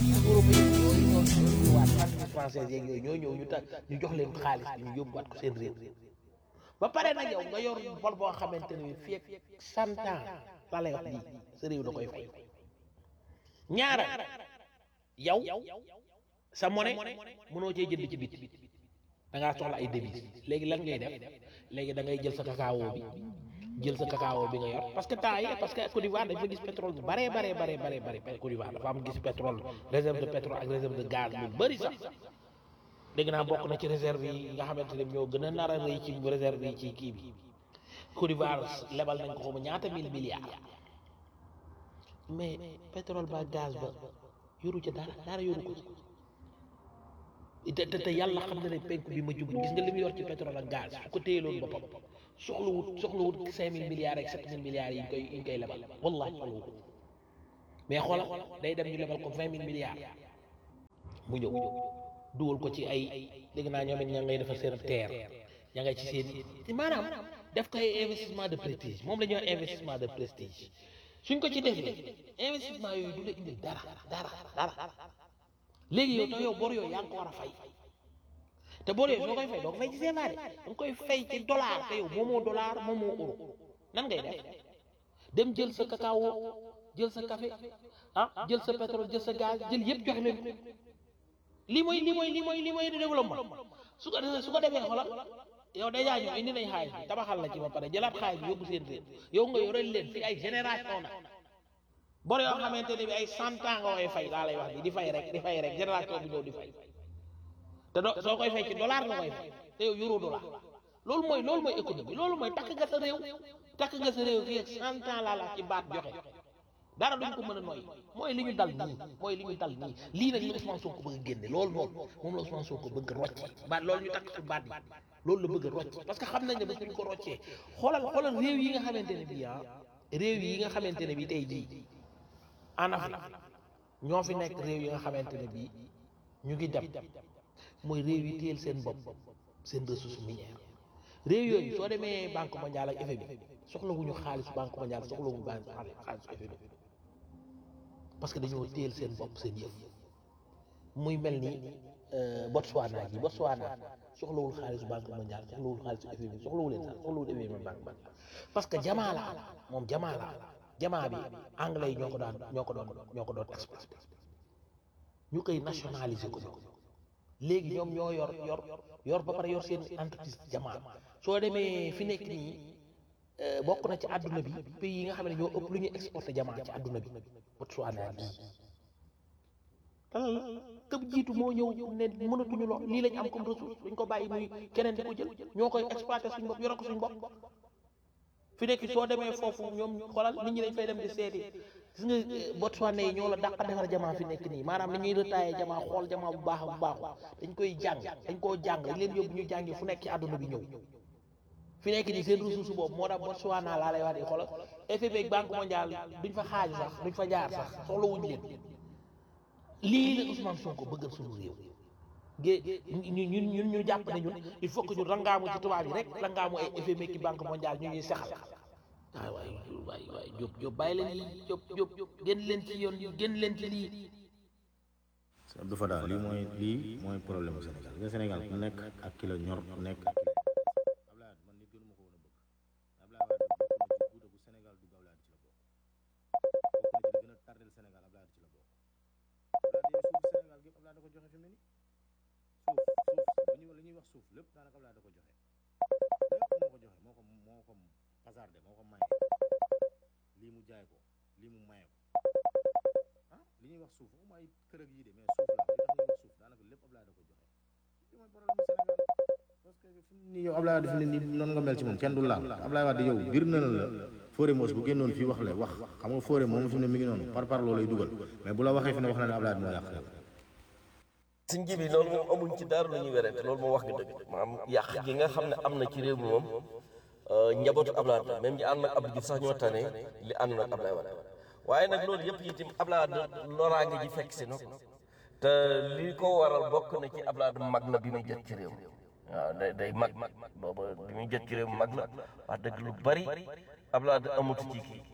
parti européen yooyu ñoo ñoo ñëwaat parti français yeeg yooyu ñoo ñëw ñu ta ñu jox leen xaalis bi ñu yóbbuwaat ko seen réew ba pare nag yow nga yor bor boo xamante ne fii ak cent ans la lay wax lii sa réew da koy fay ñaara yow sa monnaie mënoo cee jënd ci biti da ngaa soxla ay devises léegi lan ngay def léegi da ngay jël sa cacao bi jël sa cacao bi nga yor parce que temps yi parce que Côte d'Ivoire dafa gis pétrole bu bare bare bare bare bare Côte d'Ivoire dafa am gis pétrole réserve de pétrole ak réserve de gaz lu bëri sax dégg naa bokk na ci réserve yi nga xamante ne ñoo gën a nar a rëy ci réserve yi ci kii bi Côte d'Ivoire lebal nañ ko xamu ñaata mille milliards mais pétrole ba gaz ba yoru ca dara dara yoru ko te te te yàlla xam na ne penku bi ma jublu gis nga li mu yor ci pétrole ak gaz su ko téyeloon boppam soxlawut soxlawut cinq mille milliards ak sept mille milliards yi ñu koy yi ñu koy lebal wallahi soxlawut mais xoola day dem ñu lebal ko vingt mille milliards mu ñëw dugal ko ci ay dégg naa ñoom it ña ngay defar seen terre ña ngay ci seen i maanaam def ko ay investissement de prestige moom la ñuy wax investissement de prestige suñ ko ci defee investissement yooyu du la indil dara dara dara léegi yow te yow bor yooyu yaa ngi ko war a fay te bor yooyu soo koy fay doo ko fay ci CFA de da nga koy fay ci dollar te yow moomoo dollar moomoo euro nan ngay def dem jël sa cacao jël sa café ah jël sa pétrole jël sa gaz jël yëpp jox leen lii mooy lii mooy lii mooy lii mooy développement su ko su ko defee xoolal yow dèjà ñoom indi nañ xaalis bi tabaxal la ci ba pare jëlaat xaalis bi yóbbu seen réew yow nga yoreel leen fi ay génération na bor yoo xamante ne bi ay cent ans nga koy fay laa lay wax bi di fay rek di fay rek génération bi ñëw di fay te do soo koy fay ci dollar nga koy fay te yow euro dollar loolu mooy loolu mooy économie loolu mooy takk nga sa réew takk nga sa réew fii ak cent ans laa la ci baat joxe dara duñ ko mën a noy mooy li ñu dal nii mooy li ñu dal nii lii nag la Ousmane Sonko bëgg a génne loolu noonu moom la Ousmane Sonko bëgg a rocce baat loolu ñu takk ci baat bi loolu la bëgg a rocce parce que xam nañ ne bés ñu ko roccee xoolal xoolal réew yi nga xamante ne bii ah réew yi nga xamante ne bii tey jii en Afrique ñoo fi nekk réew yi nga xamante ne bii ñu ngi dem mooy réew yi téyel seen bopp seen ressource minière réew yooyu soo demee banque mondiale ak FMI soxlawuñu xaalis banque mondiale soxlawuñu banque xaalis FMI parce que dañoo téyel seen bopp seen yëf muy mel ni Botswana gi Botswana soxlawul xaalisu banque mondiale soxlawul xaalisu FMI soxlawul leen sax soxlawul FMI banque mondiale parce que jamaa la moom jamaa la jamaa bi anglais yi ñoo ko daan ñoo ko doon ñoo ko doon exploité ñu koy nationaliser ko ñoom léegi ñoom ñoo yor yor yor ba pare yor seen entreprise jamaa soo demee fi nekk nii bokk na ci àdduna bi pays yi nga xam ne ñoo ëpp lu ñuy exporté jamaa ci àdduna bi Botswana bii lan la këb jiitu moo ñëw ne mënatuñu lo lii lañ am comme ressource duñ ko bàyyi muy keneen di ko jël ñoo koy exploité suñ bopp yore ko suñ bopp fi nekk soo demee foofu ñoom xoolal nit ñi dañ fay dem di seeti gis nga Botswana yi ñoo la dàq defar jamaa fi nekk nii maanaam ni ñuy retaillé jamaa xool jamaa bu baax bu baaxu dañ koy jàng dañ koo jàng dañ leen yóbbu ñu jàngi fu nekk ci àdduna bi ñëw fi nekk nii seen ressource boobu moo tax Botswana laa lay wax di xoolal FMI ak Banque mondiale duñ fa xaaju sax duñ fa jaar sax soxla wuñ leen lii la Ousmane Sonko bëggal suñu réew gé ñu ñun ñun ñu jàpp ne ñun il faut que ñu rangaamu ci tubaab yi rek rangaamu ay FMI ki banque mondiale ñu ñuy sexal waay waay waay waay Diop Diop bàyyi leen lii Diop Diop génn leen ci yoon génn leen ci lii sëñ Abdou Fada lii mooy lii mooy problème bu Sénégal nga Sénégal ku nekk ak ki la ñor ku nekk ak ki la Ablaye Wade man nit gënu ma ko woon a bëgg Ablaye Wade bokk na ci guuta bu Sénégal dugg Ablaye Wade ci la bokk bokk na ci li gën a tardel Sénégal Ablaye Wade ci la bokk Ablaye Wade suuf Sénégal gépp Ablaye da ko joxe fi mu ne nii suuf suuf bu ñu li ñuy wax suuf lépp daanaka Ablaye da ko joxe lépp moo ko joxe moo ko moo ko hasardé moo ko maye lii mu jaay ko lii mu maye ko ah li ñuy wax suuf waxuma ay kër ak yii de mais suuf la li tax ñuy wax suuf daanaka lépp Ablaye da ko joxe li mooy problème mu Sénégal parce que fi mu nii yow Ablaye Wade fi mu ne nii noonu nga mel ci moom kenn du laal Ablaye Wade yow bir na la Fodé Mbodj bu génnoon fii wax la wax xam nga Fodé moom fi mu ne mi ngi noonu par par loolu lay dugal mais bu la waxee fi ne wax na ne Ablaye Wade moo yàq xel suñ ji bi loolu moom amuñ ci dara lu ñuy werante loolu moom wax nga dëgg maanaam yàq gi nga xam ne am na ci réew mi moom njabootu Ablaye Wade la même ñi ànd ak Abdou Diouf sax ñoo tane li ànd ak Ablaye Wade waaye nag loolu yëpp itam Ablaye Wade loraange ji fekk si na ko te li ko waral bokk na ci Ablaye Wade mag na bi muy jot ci réew mi waaw day day mag booba bi muy jot ci réew mi mag na wax dëgg lu bari Ablaye Wade amutu ci kii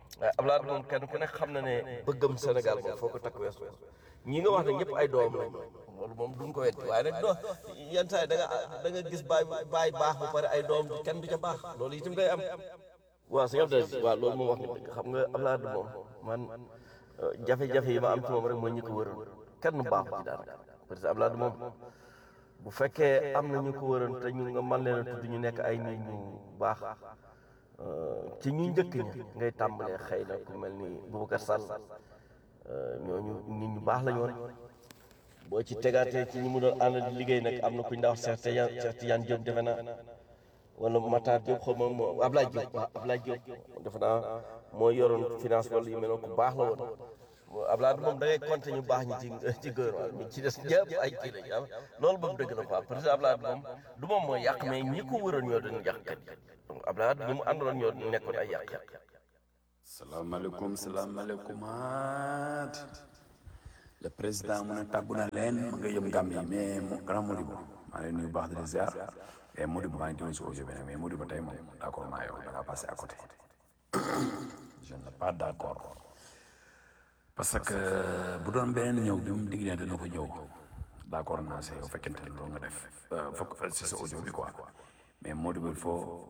waaye Abdoulaye moom kenn ku nekk xam na ne bëggam Sénégal moom foo ko takk weesu ñi nga wax ne ñëpp ay doom lañ loolu moom duñ ko weddi waaye nag doo yenn saa yi da nga da nga gis baay baay baax ba pare ay doom kenn du ca baax loolu itam day am waaw sëñ Abdou waaw loolu moom wax nga dëgg xam nga Abdoulaye moom man jafe-jafe yi ma am ci moom rek mooy ñi ko wëroon kenn baaxu ci daanaka parce que Abdoulaye moom bu fekkee am na ñu ko wëroon te ñu nga mën leen a tudd ñu nekk ay nit ñu baax ci ñu njëkk ñi ngay tàmbalee xëy na ku mel ni Boubacar Sall ñooñu nit ñu baax lañu woon boo ci tegaatee ci ñi mu doon ànd di liggéey nag am na ku ñu daa wax Cheikh Tidiane Cheikh Tidiane Diop defe naa wala Matar Diop xaw ma moo Ablaye Diop waaw Ablaye Diop defe naa moo yoroon finance wala yu mel noonu ku baax la woon Ablaye moom da ngay compter ñu baax ñi ci ci gouvernement ñi ci des ñëpp ay kii lañu am loolu moom dëgg la quoi parce que Ablaye moom du moom mooy yàq mais ñi ko wëroon ñoo doon yàqkat yi donc Ablaye ñi mu àndaloon ñoo nekkoon ay yàq-yàq. salaamaaleykum salaamaaleykum aat le président mu ne tàggu na leen mu nga yëm gàmm yi mais mu grand Modibo maa ngi lay nuyu baax di la ziar et Modibo maa ngi teewoon si audio bi nag mais Modibo tey moom d' accord maa yow da ngaa passé à côté je ne suis pas d' accord parce que bu doon beneen ñëw bi mu digg dana ko ñëw d' accord naa see yow fekkente ne loolu nga def fokk si sa audio bi quoi mais Modibo il faut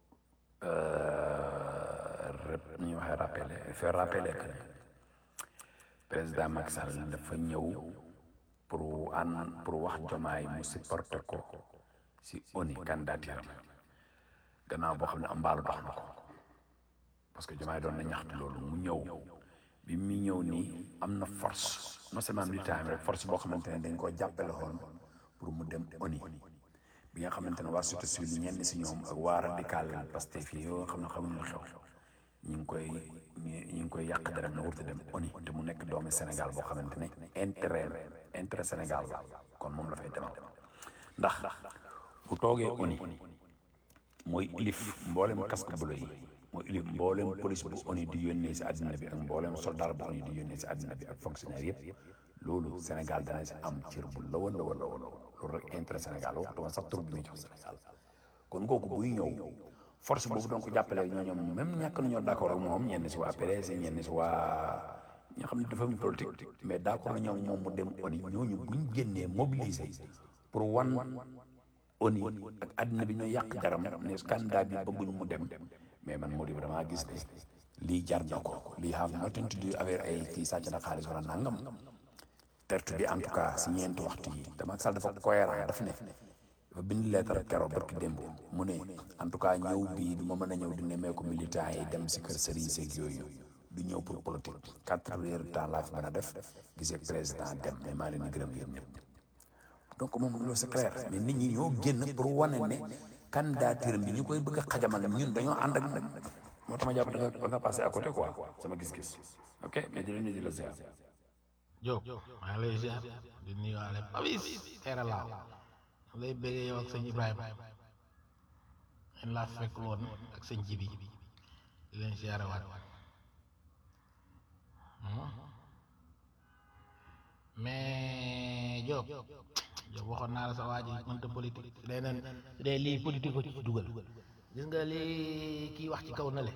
rep ñu waxee rappelé faire rappeler que président Macky Sall dafa ñëw pour an pour wax jomaay mu supporté ko si ONU candidature gannaaw boo xam ne am mbaalu dox na ko parce que jomaay doon na ñaxtu loolu mu ñëw bi mu ñëw nii am na force non seulement militaire rek force boo xamante ne dañ koo jàppale woon pour mu dem ONU bi nga xamante ne waa surtout civil ñenn si ñoom ak waa radical Pastef yi yoo xam ne xamuñu xew ñu ngi koy ñu ngi koy yàq dara na wurte dem ONU te mu nekk doomi Sénégal boo xamante ne intérêt intérêt Sénégal la kon moom la fay demal ndax bu toogee ONU mooy ilif mboolem casque bleu yi mooy ilif mboolem police bu ONU di yónnee si àddina bi ak mboolem soldat bu ONU di yónnee si àddina bi ak fonctionnaire yëpp loolu Sénégal dana si am cër bu lawoon lawoon lawoon loolu rek intérêt Sénégal waxtuma sax tur bi muy jox Sénégal kon kooku buy ñëw force boobu doon ko jàppale ñoo ñoom même ñàkk nañoo d' accord ak moom ñenn si waa PDS ñenn si waa ñoo xam ne dafa am politique mais d' accord na ñoom moom mu dem ONU ñooñu buñ génnee mobiliser pour wan ONU ak àddina bi ñoo yàq jaram ne candidat bi bëgguñ mu dem mais man moo di damaa gis ne lii jar na ko lii have nothing to do avec ay kii sàcc na xaalis wala nangam tertu bi en tout cas si ñeenti waxtu yi dama sal dafa cohérent daf ne dafa bind lettre keroog barki démb mu ne en tout cas ñëw bii du ma mën a ñëw di nemmeeku militant yi dem si kër sëriñ seeg yooyu du ñëw pour politique quatre heures de temps laa fi mën a def gisee président dem mais maa leen di gërëm yéen ñëpp donc moom loolu c'est clair mais nit ñi ñoo génn pour wane ne candidature bi ñu koy bëgg a xajamal ñun dañoo ànd ak nag moo tax ma jàpp da nga da nga passé à côté quoi sama gis-gis ok mais di leen di la ziar Diop maa ngi lay ziar di nuyuwaale Papis teera laaw lay bëggee yow ak sëñ Ibrahima ngeen laa fekk woon ak sëñ Jibi di leen ziare waat mais Diop Diop waxoon naa la sa waa ji mënta politique leneen de lii politique ko ci dugal gis nga lii kii wax ci kaw na le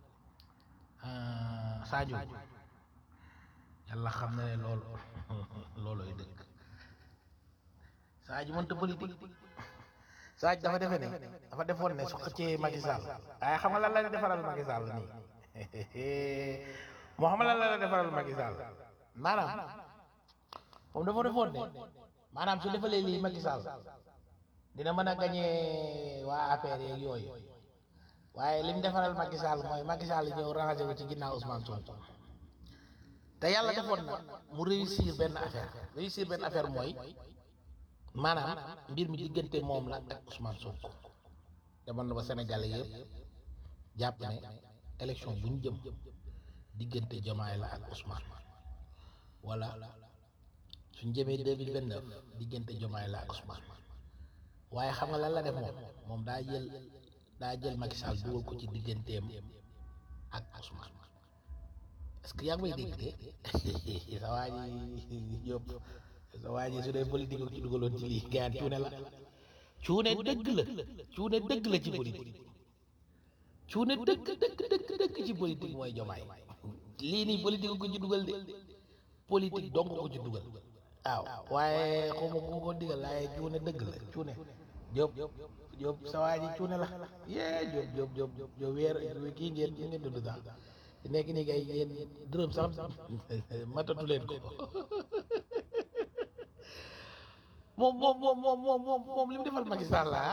Sadio yàlla xam na ne loolu looloy dëkk Sadio mënta politique Sadio dafa defe ne dafa defoon ne su xëccee Macky Sall waaye xam nga lan la defaral Macky Sall nii moo xam nga lan la defaral Macky Sall maanaam moom dafa defoon ne maanaam su defalee lii Macky Sall dina mën a gañee waa APR yeeg yooyu waaye li mu defaral Macky Sall mooy Macky Sall ñëw rangé wu ci ginnaaw Ousmane Sonko te yàlla defoon na mu réussir benn affaire réussir benn affaire mooy maanaam mbir mi diggante moom la ak Ousmane Sonko demoon na ba Sénégalais yëpp jàpp ne élection bu ñu jëm diggante Diomaye la ak Ousmane wala suñ jëmee deux mille vingt neuf diggante Diomaye la ak Ousmane waaye xam nga lan la def moom moom daa jël daa jël Macky Sall dugal ko ci digganteem ak Ousmane est-ce que yaa ngi may dégg de sa waa ji yóbbu sa waa ji su dee politique ko ci dugaloon ci lii gaan cuune la cuune dëgg la cuune dëgg la ci politique cuune dëkk dëkk dëkk dëkk ci politique mooy jomaay lii nii politique ko ci dugal de politique dong ko ci dugal waaw waaye xawma ku ko digal waaye cuune dëgg la cuune Jóob Jóob sa waa ji cuune la yee Jóob Jóob Jóob Jóob weer kii ngeen kii ngeen dund daal nekk nii kay yéen dërëm sax matatu leen ko moom moom moom moom moom moom moom li mu defal Macky Sall la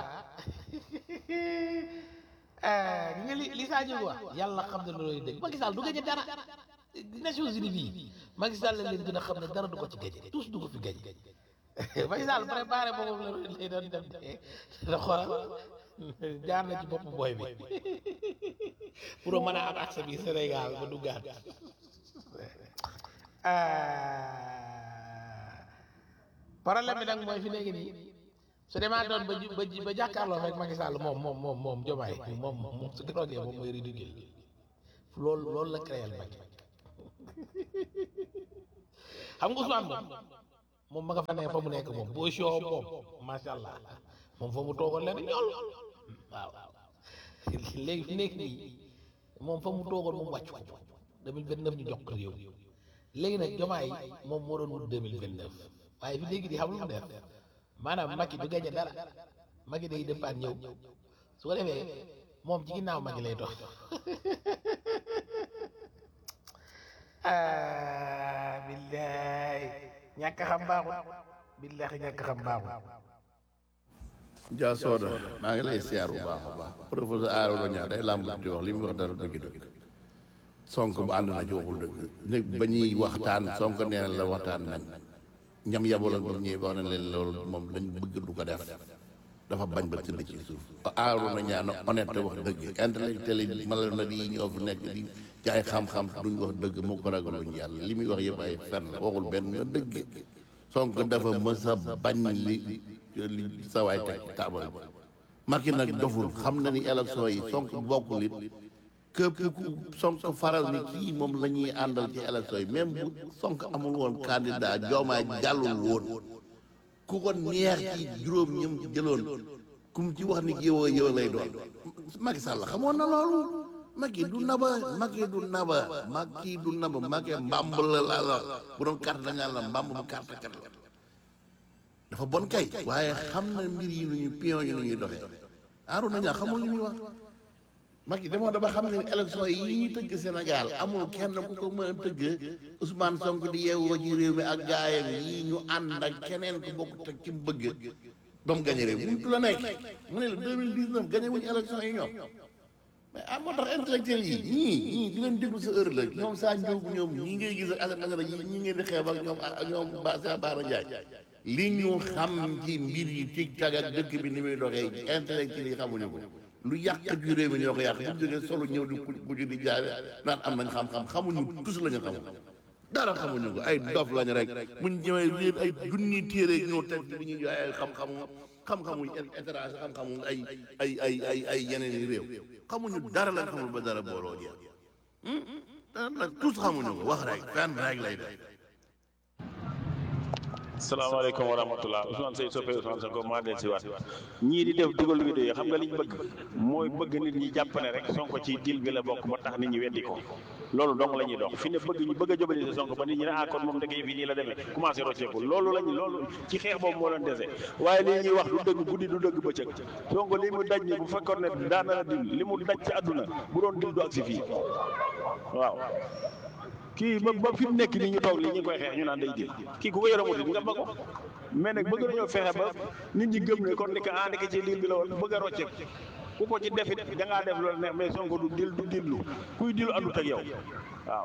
ah gi nga li li Sadio wax yàlla xam ne looloy dëgg Macky Sall du gañe dara Nations Unies bii Macky Sall la leen gën a xam ne dara du ko ci gañe tous du ko fi gañe Macky Sall préparé boobu la lay doon dem de da xoolal jaar na ci bopp booy bi pour mën a am accès bi Sénégal ba duggaat problème bi nag mooy fi nekk nii su demaa doon ba ba ba jàkkaarloo rek Macky Sall moom moom moom moom Diomaye moom moom su drogué moom mooy ridicule loolu loolu la créé Macky xam nga Ousmane moom moom ma nga fa ne fa mu nekk moom boo soo moom macha allah moom fa mu toogoon leen ñool waaw léegi fi nekk nii moom fa mu toogoon moom wàcc ko 2029 ñu jox ko réew léegi nag Diomaye moom moo doon wut 2029 waaye fi léegi di xam lu mu def maanaam Macky du gañe dara Macky day départ ñëw su ko defee moom ci ginnaaw Macky lay dox ah billaay ñàkk xam baaxul billahi ñàkk xam baaxul Dia Soda maa ngi lay siyaar bu baax a baax professeur Arouna Niang day làmb di wax li mu wax dara dëgg dëgg Sonko bu ànd na ci waxul dëgg nit ba ñuy waxtaan Sonko nee na la waxtaan nañ ñam yabaloon ba ñuy wax na leen loolu moom lañ bëgg du ko def dafa bañ ba tëdd ci suuf Arouna Niang na honnête wax dëgg intellectuel yi mala na yi ñoo fi nekk di jaay xam-xam duñ wax dëgg mu ko ragaluñ yàlla li muy wax yëpp ay fen la waxul benn nga dëgg Sonko dafa mës a bañ li li sawaay teg taabal bi Macky nag doful xam na ni élection yi Sonko bokkul it képp ku Sonko faral ni kii moom la ñuy àndal ci élection yi même bu Sonko amul woon candidat joomaay jàllul woon ku ko neex ci juróom ñëm jëloon ku mu ci wax ni yow yow lay doon Macky Sall xamoon na loolu Macky du naba Macky du naba Macky du naba Macky mbamb la la la bu doon carte da ngaa la mbamb bu carte kat la dafa bon kay waaye xam na mbir yi nu ñu pion yi nu ñuy doxee Arouna Niang xamul li muy wax Macky demoo dama xam ne élection yi ñuy tëgg Sénégal amul kenn ku ko mën a tëgg Ousmane Sonko di yeewoo ci réew mi ak gaayam yi ñu ànd ak keneen ku bokk teg ci mu bëgg ba mu gañe réew mi mu la nekk mu ne la 2019 gañe wuñu élection yi ñoom mais ah moo tax intellectuel yi ñii ñii di leen déglu sa heure la ñoom saa njóogu ñoom ñii ngay gis ak Assane Assane yi ñii ngeen di xeeb ak ñoom ak ñoom ba sa Baara Ndiaye li ñu xam ci mbir yi tig tag ak dëkk bi ni muy doxee intellectuel yi xamuñu ko lu yàq ci réew mi ñoo ko yàq bu jógee solo ñëw di bu di jaay naan am nañ xam-xam xamuñu tus la ñu xamul dara xamuñu ko ay dof lañu rek muñ ñëwee yéen ay junni téere ñoo teg bi ñuy jaay ay xam-xamu xam-xamu étranger xam-xamu ay ay ay ay ay yeneen i réew xamuñu dara lañ xamul ba dara booloo jeex dara tous xamuñu ko wax rek fenn rek lay def salaamaaleykum wa rahmatulah Ousmane Seye soppe Ousmane Sonko maa del si waat ñii di def dugal vidéo yi xam nga liñ bëgg mooy bëgg nit ñi jàpp ne rek Sonko ci dil bi la bokk ba tax nit ñi weddi ko loolu dong la ñuy dox fi ne bëgg ñu bëgg a jobali si Sonko ba nit ñi ne ah kon moom dëgg yi fii nii la demee commencé rocceeku loolu lañu loolu ci xeex boobu moo leen dese waaye lii ñuy wax du dëgg guddi du dëgg bëccëg Sonko li mu daj ni bu fekkoon ne daana la dil li mu daj ci àdduna bu doon dil du ak si fii waaw kii ba ba fi mu nekk nii ñu toog lii ñu ngi koy xeex ñu naan day dil kii ku ko yore muti nga ba ko mais nag bëgg nañoo fexe ba nit ñi gëm ne kon ni ka ànd ci liil bi la woon bëgg a rocceek ku ko ci defit da ngaa def loolu neex mais Sonko du dil du dillu kuy dilu àndut ak yow waaw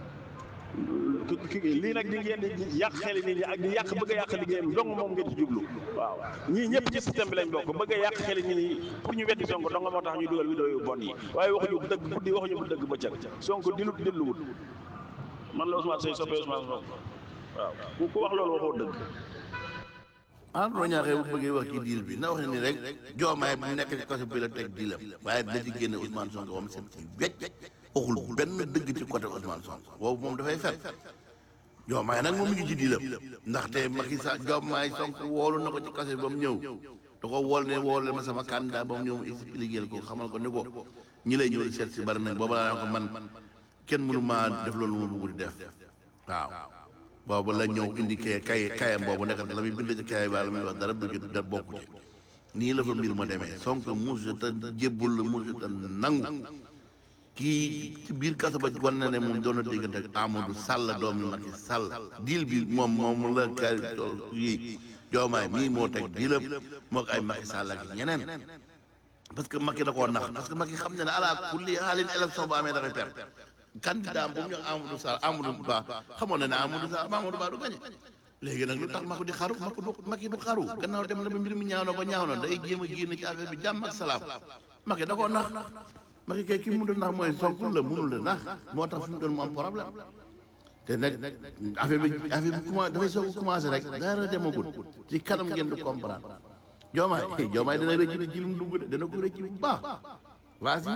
lii nag di ngeen di yàq xeli nit ñi ak di yàq bëgg a yàq liggéeyam dong moom ngeen ci jublu waaw ñii ñëpp ci système bi lañ bokk bëgg a yàq xeli nit ñi pour ñu weddi Sonko dong moo tax ñu dugal vidéo yu bon yi waaye waxuñu dëgg guddi waxuñu bu dëgg bëccëg Sonko dilut dilluwut man la Ousmane Seye soppee Ousmane Sonko waaw ku ku wax loolu waxoo dëgg Arouna Niang bu bëggee wax ci diil bi na wax ne ni rek joomaay bu nekk ci côté bi la teg diilam waaye dina ci génne Ousmane Sonko moom seen ci wecc waxul benn dëgg ci côté Ousmane Sonko boobu moom dafay fen joomaay nag moom mi ngi ci diilam ndaxte Macky Sall joomaay Sonko woolu na ko ci côté ba mu ñëw da ko wool ne wool ma sama candidat ba mu ñëw mu expliqué ko xamal ko ni ko ñi lay ñëw di seet si bari nañ booba laa ko man kenn mënu maa def loolu ma bëgg di def waaw boobu la ñëw indi kay kay kayam boobu nekk la muy bind ci kay ba la muy wax dara du ci da bokku ci nii la fa mbir ma demee Sonko musu ta jébbul la musu ta nangu kii ci biir kaso ba wan na ne moom doon na diggante ak Amadou Sall doomu Macky Sall diil bi moom moom la kay yi joomaay mii moo teg diilam moo ko ay Macky Sall ak ñeneen parce que Macky da koo nax parce que Macky xam ne ne ala kulli xaalin élection bu amee dafay perte candidat bu mu ñëw Amadou Sall Amadou Ba xamoon na ne Amadou Sall Amadou Ba du gañe léegi nag lu tax Macky di xaru Macky du Macky du xaru gannaaw dem na ba mbir mi ñaaw na ba ñaaw na day jéem a génn ci affaire bi jàmm ak salaam Macky da koo nax Macky kay ki mu doon nax mooy Sonko la mënul la nax moo tax fi mu doon mu am problème te nag affaire bi affaire bi commencé dafay soog a commencé rek dara demagul ci kanam ngeen di comprendre joomaay joomaay dana rëcc ci li mu dugg de dana ko rëcc bu baax vas-y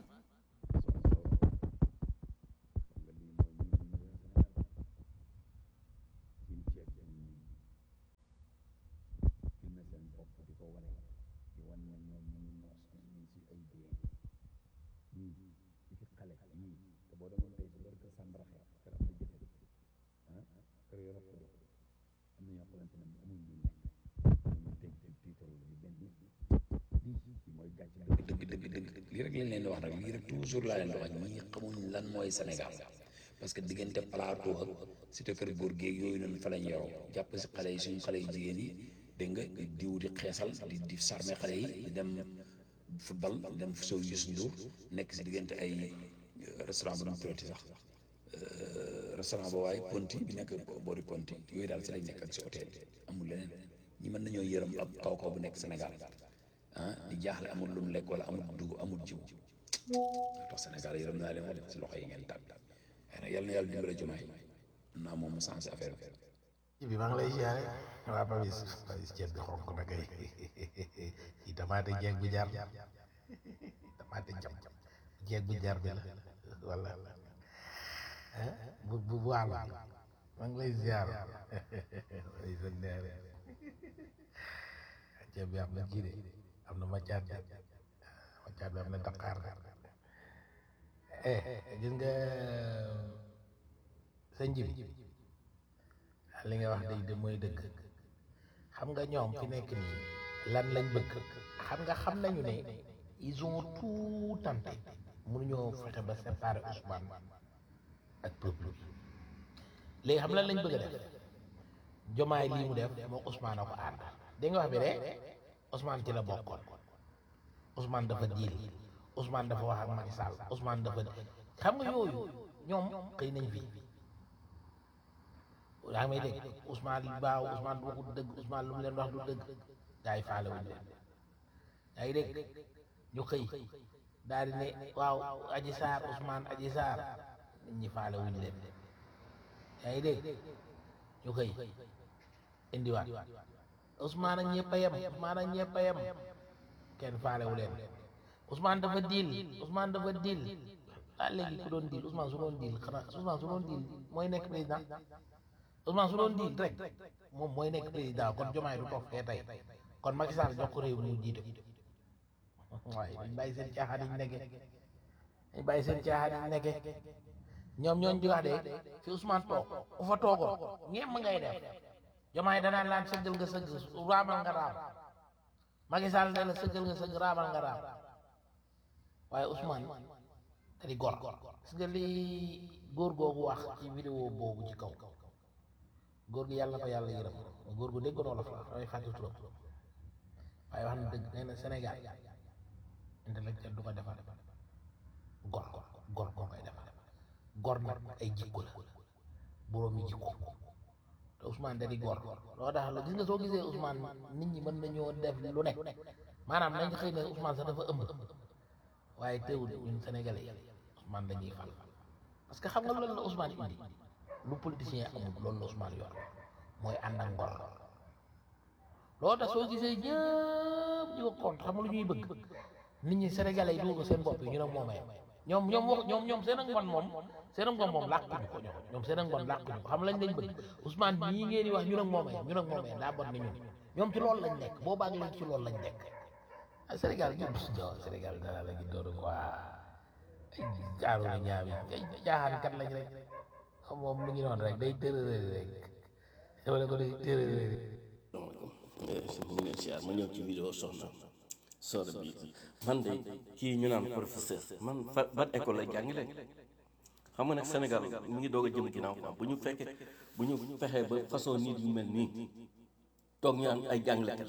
dëgg dëgg dëgg lii rek lañ leen di wax nag lii rek toujours laa leen di wax ñii xamuñ lan mooy Sénégal parce que diggante plateau ak cité kër góor géeg yooyu noonu fa lañ yoroo jàpp si xale yi suñu xale yu jigéen yi dégg nga diw di xeesal di di sarme xale yi di dem football di dem sow Youssou Ndour nekk si diggante ay restaurant bu dum tuddati sax restaurant ba waaye Ponty bi nekk boori Ponty yooyu daal si lañ nekk ak si hôtel amul leneen ñi mën nañoo yërëm ab kaw kaw bu nekk Sénégal ah di jaaxle amul lu mu lekk wala amul dugub amul jiw tax Sénégal yërëm naa leen wax si loxo yi ngeen tàbbi xëy na yal na yàlla dimbale jumaay naa moom mu sensé affaire bi. ci bi maa ngi lay siyaare waa Papis Papis ceeb bi xonk na kay ci tamaate jeeg bu jar tamaate jam jeeg bu jar bi la wala bu bu bu àll maa ngi lay siyaare ay sa neere ceeb bi am na ji de am na macaat bi macaat bi am na daqaar eh gis nga sa njib li nga wax dëgg de mooy dëgg xam nga ñoom fi nekk nii lan lañ bëgg xam nga xam nañu ne ils ont tout tenté mënuñoo fexe ba séparer Ousmane ak peuple bi léegi xam lan lañ bëgg a def jomaay lii mu def moo Ousmane a ko ànd dégg nga wax bi de Ousmane ci la bokkoon Ousmane dafa diil Ousmane dafa wax ak Macky Sall Ousmane dafa xam nga yooyu ñoom xëy nañ fi yaa ngi may dégg Ousmane baaw Ousmane waxul dëgg Ousmane lu mu leen wax du dëgg gaa yi faale wuñ leen yaa ngi dégg ñu xëy daal di ne waaw Aji Sarr Ousmane Aji Sarr nit ñi faale wuñ leen yaa ngi dégg ñu xëy indiwaat Ousmane ak ñëpp a yem Ousmane ak ñëpp a yem kenn faale wu leen Ousmane dafa diil Ousmane dafa diil ah léegi ku doon diil Ousmane su doon diil xanaa Ousmane su doon diil mooy nekk président Ousmane su doon diil rek moom mooy nekk président kon Diomaye du toog fee tey kon Macky Sall jox ko réew mi mu jiite waaye dañ bàyyi seen caaxaan yi ñu nekkee dañ bàyyi seen caaxaan yi ñu nekkee ñoom ñooñ di wax de fi Ousmane toog u fa toogoo ñeem ngay def Diomaye danaan laan sëggal nga sëgg raamal nga raam Macky Sall ne la sëggal nga sëgg raamal nga raam waaye Ousmane da di gor gis nga li góor googu wax ci vidéo boobu ci kaw góor gi yàlla na ko yàlla yërëm góor gu déggoon wolof la damay fàtte turam waaye wax na dëgg nee na Sénégal intellectuel du ko defar gor gor gor koy defar gor nag ay jikko la boroomi jikko te Ousmane da di gor loo tax la gis nga soo gisee Ousmane nit ñi mën nañoo def lu nekk maanaam nañ xëy ne Ousmane sax dafa ëmb waaye teewul ñun sénégalais yi Ousmane dañuy fal parce que xam nga loolu la Ousmane indi lu politicien amul loolu la Ousmane yor mooy ànd ak ngor loolu tax soo gisee ñëpp ñu ko compte xam nga lu ñuy bëgg nit ñi sénégalais yi dugg seen bopp yi ñu ne moomee ñoom ñoom wax ñoom ñoom seen ak ngon moom seen ak ngon moom làkkuñu ko ñoom ñoom seen ak ngon làkkuñu ko xam lañ lañ bëgg Ousmane ñii ngeen di wax ñu nag moomee ñu nag moomee daa bon ni ñun ñoom ci loolu lañ nekk boobaag léegi ci loolu lañ nekk ah Sénégal ñun Sénégal dara la ñu door quoi jaaru na ñaam yi ay jaaxaan kat lañ rek xam moom mu ngi noonu rek day tërërëri rek dama ne ko day tërërëri mu ngi leen siyaar ma ñëw ci vidéo soxna sooda bi man de kii ñu naan professeur man fa ban école lay jàngale xam nga nag Sénégal mu ngi doog a jëm ginnaaw quoi bu ñu fekkee bu ñu fexee ba façon nit yu mel nii toog ñu naan ay jàngalekat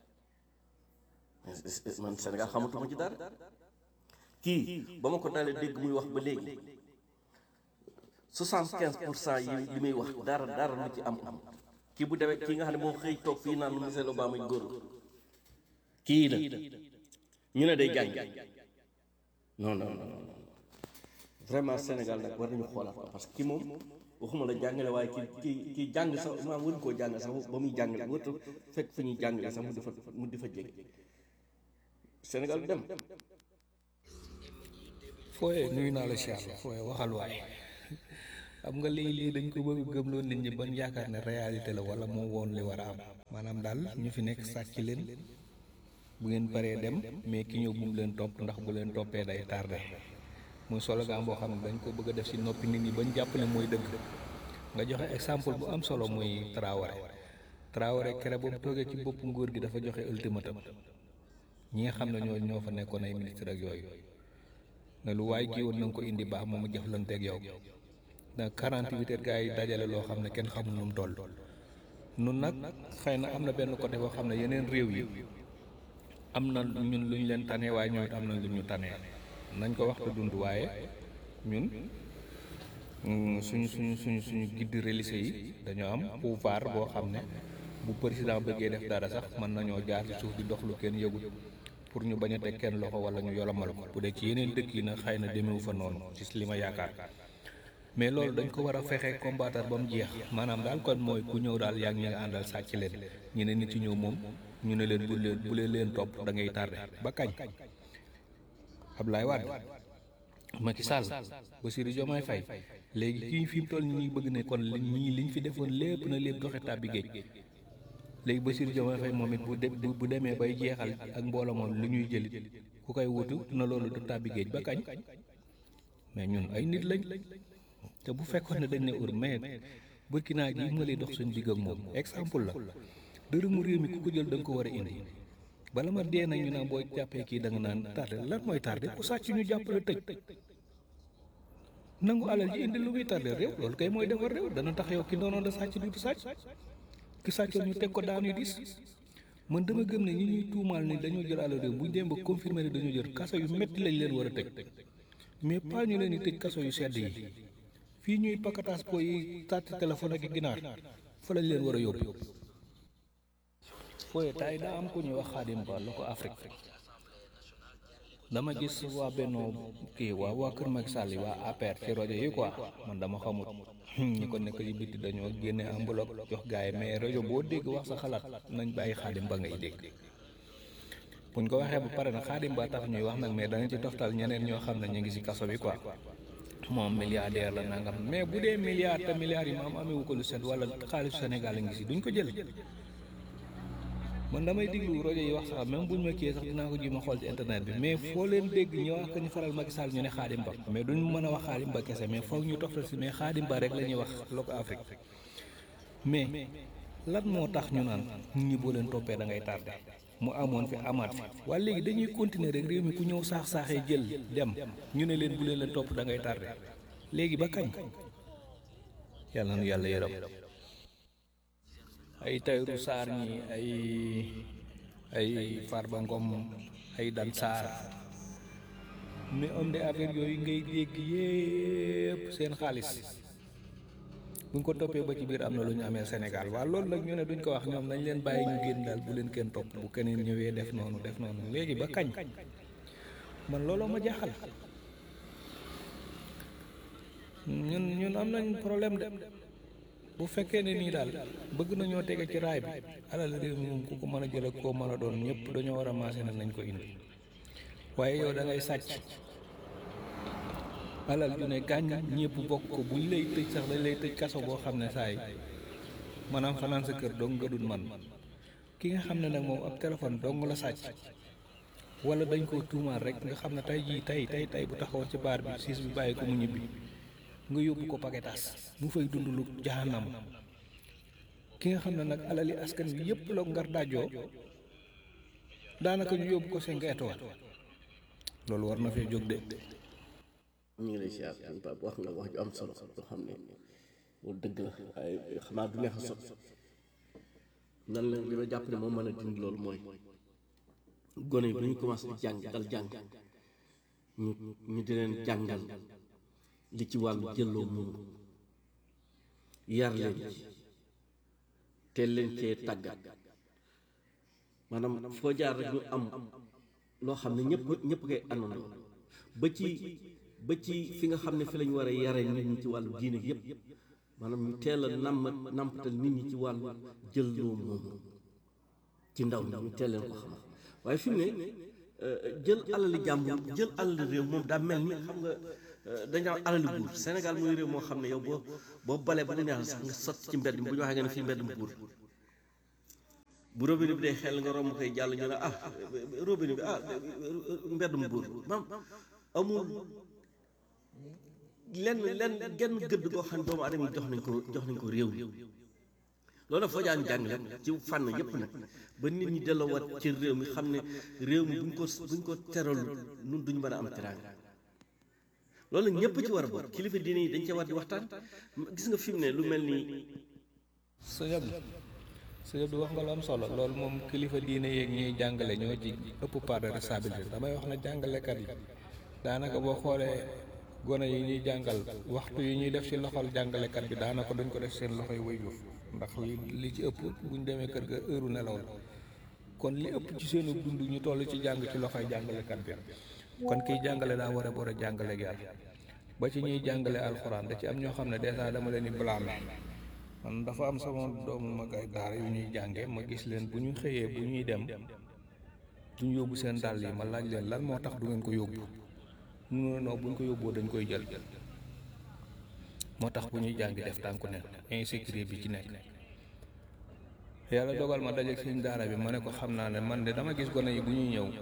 man Sénégal xamatuma ci dara kii ba ma ko dalee dégg muy wax ba léegi soixante quinze pour cent yi li muy wax dara dara lu ci am am kii bu demee kii nga xam ne moo xëy toog fii naan Michelle Obama yi góor kii la ñu ne day jàng non non non non vraiment Sénégal nag war nañu xoolaat ko parce que kii moom waxuma la jàngale waaye ki ki kii jàng sax maa waruñu koo jàng sax ba muy jàngale warta fekk fi ñuy jàngale sax mu di fa mu di fa jege Sénégal dem fooye nuyu naa la Cheikh fooye waxal waay xam nga lii lii dañ ko bëgg gëmloo nit ñi ban yaakaar ne réalité la wala moo woon li war a am maanaam daal ñu fi nekk sàcc leen bu ngeen paree dem mais ki ñëw bu mu leen topp ndax bu leen toppee day tardé muy slogan boo xam ne dañ ko bëgg a def ci noppi nit ñi bañ jàpp ne mooy dëgg nga joxe exemple bu am solo muy Traoré Traoré kere bu mu toogee ci bopp nguur gi dafa joxe ultimatum ñi nga xam ne ñoo ñoo fa nekkoon ay ministre ak yooyu ne lu waay kii woon na nga ko indi baax moom mu jëflanteeg yow ndax 48 heures gars yi dajale loo xam ne kenn xamul nu mu toll nun nag xëy na am na benn côté boo xam ne yeneen réew yi am na ñun lu ñu leen tane waaye ñoom it am na lu ñu tane nañ ko waxtu dund waaye ñun mm, suñu suñu suñu suñu guide religieux yi dañoo am pouvoir boo xam ne bu président bëggee def dara sax mën nañoo jaar ci suuf di dox lu kenn yëgul pour ñu bañ a teg kenn loxo wala ñu yolomal ko bu dee ci yeneen dëkk yi nag xëy na demewu fa noonu ci li ma yaakaar mais loolu dañ ko war a fexe combattre ba mu jeex maanaam daal kon mooy ku ñëw daal yaa ngi ñu àndal sàcc leen ñu ne nit ci ñëw moom ñu ne leen bu leen bu leen leen topp da ngay tardé ba kañ Abdoulaye Wade Macky Sall Bassirou Diomaye Faye léegi kii fi mu toll nii ñu bëgg ne kon li ñii liñ fi defoon lépp na lépp doxe tàbbi géej léegi Bassirou Diomaye Faye moom it bu de bu demee bay jeexal ak mbooloo moom lu ñuy jëlit ku koy wutu na loolu du tàbbi géej ba kañ mais ñun ay nit lañ te bu fekkoon ne dañ ne ur mais Burkina gi ma lay dox suñu digg ak moom exemple la dërëmu réew mi ku ko jël da nga ko war a indi bala ma dee nag ñu naan boo jàppee kii da nga naan tardé lan mooy tardé ku sàcc ñu jàppale tëj nangu alal ji indi lu muy tardé réew loolu kay mooy defar réew dana tax yow ki doonoon da sàcc du sàcc ki sàccoon ñu teg ko daan yu diis man dama gëm ne ñi ñuy tuumaal ni dañoo jël alal réew bu ñu dem ba confirmé ne dañoo jël kaso yu métti lañ leen war a tëj mais pas ñu leen di tëj kaso yu sedd yi fii ñuy pakataas po yi tàtti téléphone ak ginaar fa lañ leen war a yóbbu fooye tay daa am ku ñuy wax Xaadim Ba la ko Afrique dama gis waa bennoo kii waa waa Kër Macky Sall yi waa APR ci rajo yi quoi man dama xamut ñi ko nekk ci bitti dañoo génne enveloppe jox gars yi mais rajo boo dégg wax sa xalaat nañ bàyyi Xaadim Ba ngay dégg buñ ko waxee ba pare nag Xaadim Ba tax ñuy wax nag mais danañ ci toftal ñeneen ñoo xam ne ñu ngi ci kaso bi quoi moom milliardaire la nangam mais bu dee milliard te milliards yi maam amewu ko lu set wala xaalisu Sénégal a ngi si duñ ko jël man damay diglu rajo yi wax sax même buñ ma kiyee sax dinaa ko ji ma xool ci internet bi mais foo leen dégg ñu wax ko ñu faral Macky Sall ñu ne Xaadim Ba mais duñ mën a wax Xaadim Ba kese mais foog ñu toftal si mais Xaadim Ba rek la ñuy wax loo ko Afrique mais lan moo tax ñu naan nit ñi boo leen toppee da ngay tardé mu amoon fi amaat fi waaye léegi dañuy continuer rek réew mi ku ñëw saax saaxee jël dem ñu ne leen bu leen leen topp da ngay tardé léegi ba kañ yàlla na nu yàlla yërëm ay Tayru Saar ñi ay ay Farba Ngom ay Dan Saar mais homme d'affaires yooyu ngay dégg yépp seen xaalis buñ ko toppee ba ci biir am na lu ñu amee Sénégal waaw loolu nag ñu ne duñ ko wax ñoom nañ leen bàyyi ñu génn daal bu leen kenn topp bu keneen ñëwee def noonu def noonu léegi ba kañ man looloo ma jaaxal ñun ñun am nañ problème de bu fekkee ne nii daal bëgg nañoo tege ci raay bi alal réew mi moom ku ko mën a jël ak koo mën a doon ñëpp dañoo war a maase ne nañ ko indi waaye yow da ngay sàcc alal ju ne gàññ ñëpp bokk ko buñ lay tëj sax dañ lay tëj kaso boo xam ne saa yi maanaam fanaan sa kër dong nga dul man ki nga xam ne nag moom ab téléphone dong la sàcc wala dañ koo tuumaal rek nga xam ne tey jii tey tey tey bu taxawoon ci baar bi siis bi bàyyi ko mu ñibbi nga yóbbu ko paquetage mu fay dund lu jahanam ki nga xam ne nag alali askan wi yëpp la ngar dajoo daanaka ñu yóbbu ko cinq étoiles loolu war na fee jóg de ñu ngi lay siyaar sëñ Pape wax nga wax ju am solo loo xam ne loolu dëgg la waaye xanaa du neex a sot nan la li ma jàpp ne moom mën a dindi loolu mooy gone yi bu ñu commencé di jàng dal jàng ñu ñu di leen jàngal li ci wàllu jëlloo moom yar leen ci teel leen cee tàggat maanaam foo jaar rek ñu am loo xam ne ñëpp ñëpp koy àndandoo ba ci ba ci fi nga xam ne fi lañu war a yare nit ñi ci wàllu diine yëpp maanaam ñu teel a namm nampatal nit ñi ci wàllu jëlloo moomu ci ndaw ñi ñu teel leen ko xamal waaye fi mu ne jël alali jàmbur jël alali réew moom daa mel ni xam nga dañu am alali buur Sénégal mooy réew moo xam ne yow boo boo balee ba mu neex sax nga sotti ci mbedd mi bu ñu waxee nga ne fii mbedd mu buur bu robinet bi day xel nga romb koy jàll ñu ne ah robinet bi ah mbedd mu buur maam amul lenn lenn genn gëdd goo xam ne doomu adama yi jox nañ ko jox nañ ko réew mi loolu nag foo jaan jàngale ci fànn yëpp nag ba nit ñi delloowaat ci réew mi xam ne réew mi buñ ko buñ ko teralu nun duñ mën a am teraanga loolu nag ñëpp ci war a bokk kilifa diine yi dañ cee war di waxtaan gis nga fi mu ne lu mel ni sëñ Abdou sëñ Abdou wax nga lu am solo loolu moom kilifa diine yeeg ñuy jàngale ñoo ci ëpp part de responsabilité damay wax na jàngalekat yi daanaka boo xoolee gone yi ñuy jàngal waxtu yi ñuy def ci loxol jàngalekat bi daanaka duñ ko def seen loxoy waajur ndax li li ci ëpp buñ demee kër ga heure nelaw la kon li ëpp ci seenu dund ñu toll ci jàng ci loxoy jàngalekat bi kon kiy jàngale daa war a war a jàngale ak yar ba ci ñuy jàngale alxuraan da ci am ñoo xam ne dèjà dama leen di blâmer man dafa am sama doomu mag ay daara yu ñuy jànge ma gis leen bu ñu xëyee bu ñuy dem duñ yóbbu seen dàll yi ma laaj leen lan moo tax du ngeen ko yóbbu mu ne non buñ ko yóbboo dañ koy jël moo tax bu ñuy jàngi def tànku ne insécurité bi ci nekk yàlla dogal ma dajeeg seen daara bi ma ne ko xam naa ne man de dama gis gone yi bu ñuy ñëw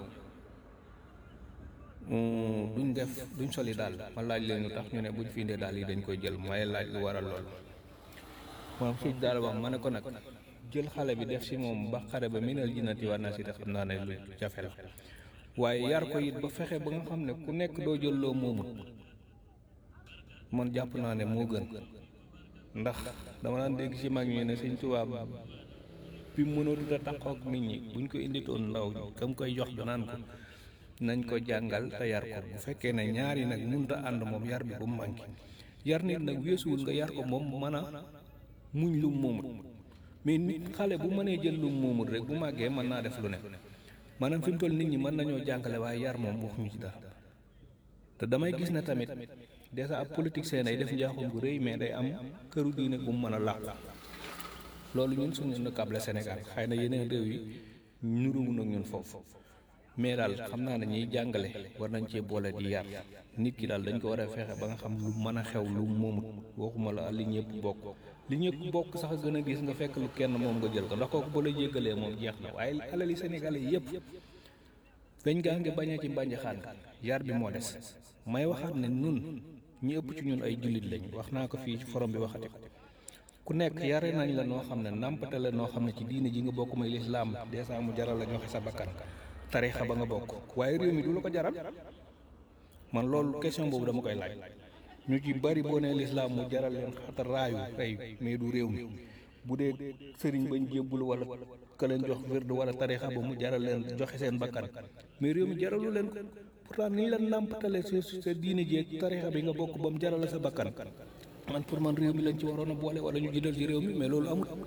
duñ def duñ soli daal ma laaj leen lu tax ñu ne buñ fi indee daal yi dañ koy jël mooy laaj lu waral lool moom suñ daal wax ma ne ko nag jël xale bi def si moom ba xare ba minal jinnati war naa si te xam naa ne lu jafe la waaye yar ko it ba fexe ba nga xam ne ku nekk doo jël loo moomut man jàpp naa ne moo gën ndax dama daan dégg ci mag ñi ne Sëñ Tuubaa bi mënatut a taxaw ak nit ñi buñ ko inditoon ndaw kam koy jox naan ko nañ ko jàngal te yar ko bu fekkee ne ñaari nag mënut a ànd moom yar bi bu mu manqué yar nit nag weesuwul nga yar ko moom mën a muñ lu moomut mais nit xale bu mënee jël lu moomut rek bu màggee mën naa def lu ne maanaam fi mu toll nit ñi mën nañoo jàngale waaye yar moom waxuñu ci dara te damay gis na tamit dèjà ab politique seen ay def njaaxum bu rëy mais day am këru diine bu mu mën a làq loolu ñun suñu na kable Sénégal xëy na yeneen réew yi nuruwu nag ñun foofu mais daal xam naa ne ñiy jàngale war nañ cee boole di yar nit ki daal dañ ko war a fexe ba nga xam lu mën a xew lu moomut waxuma la li ñëpp bokk li ñëpp bokk sax a gën a gis nga fekk lu kenn moom nga jël ko ndax kooku ba la jéggalee moom jeex na waaye alali Sénégalais yëpp dañ gaa ngi bañ a ci mbànj xaan yar bi moo des may waxaat ne nun ñi ëpp ci ñun ay jullit lañ wax naa ko fii ci forom bi waxati ko ku nekk yare nañ la noo xam ne nàmpate la noo xam ne ci diine ji nga bokk may lislaam dèjà mu jaral la joxe sa bakkan tarixa ba nga bokk waaye réew mi du la ko jaral man loolu question boobu dama koy laaj ñu ci bari boo nee lislaam mu jaral leen xata raayu tey mais du réew mi bu dee sëriñ bañ jébbul wala ka leen jox wird wala tarixa ba mu jaral leen joxe seen bakkan mais réew mi jaralu leen ko pourtant ni la nàmpatale sa sa diine jeeg tarixa bi nga bokk ba mu jaral la sa bakkan man pour man réew mi lañ ci waroon a boole wala ñu jëndal ci réew mi mais loolu amul